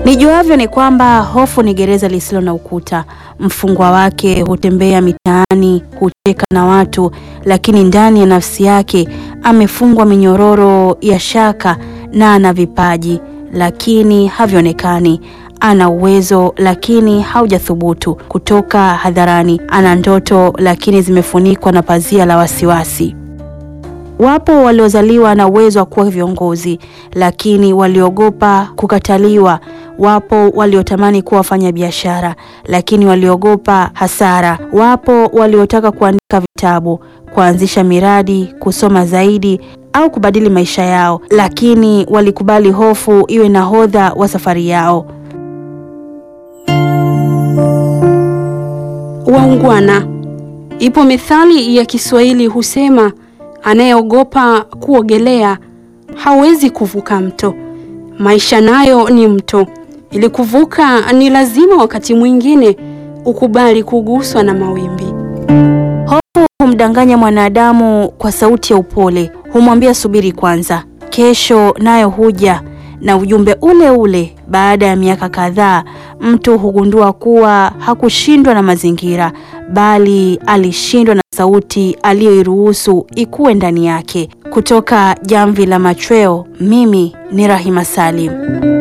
Nijuavyo ni kwamba hofu ni gereza lisilo na ukuta. Mfungwa wake hutembea mitaani, hucheka na watu, lakini ndani ya nafsi yake amefungwa minyororo ya shaka na ana vipaji lakini havionekani. Ana uwezo lakini haujathubutu kutoka hadharani. Ana ndoto lakini zimefunikwa na pazia la wasiwasi. Wapo waliozaliwa na uwezo wa kuwa viongozi lakini waliogopa kukataliwa. Wapo waliotamani kuwa wafanyabiashara lakini waliogopa hasara. Wapo waliotaka kuandika vitabu, kuanzisha miradi, kusoma zaidi au kubadili maisha yao, lakini walikubali hofu iwe nahodha wa safari yao. Waungwana. Ipo methali ya Kiswahili husema, anayeogopa kuogelea hawezi kuvuka mto. Maisha nayo ni mto. Ili kuvuka, ni lazima wakati mwingine ukubali kuguswa na mawimbi. Hofu humdanganya mwanadamu kwa sauti ya upole, humwambia subiri kwanza, kesho nayo huja na ujumbe ule ule. Baada ya miaka kadhaa, mtu hugundua kuwa hakushindwa na mazingira, bali alishindwa na sauti aliyoiruhusu ikuwe ndani yake. Kutoka Jamvi la Machweo, mimi ni Rahima Salim.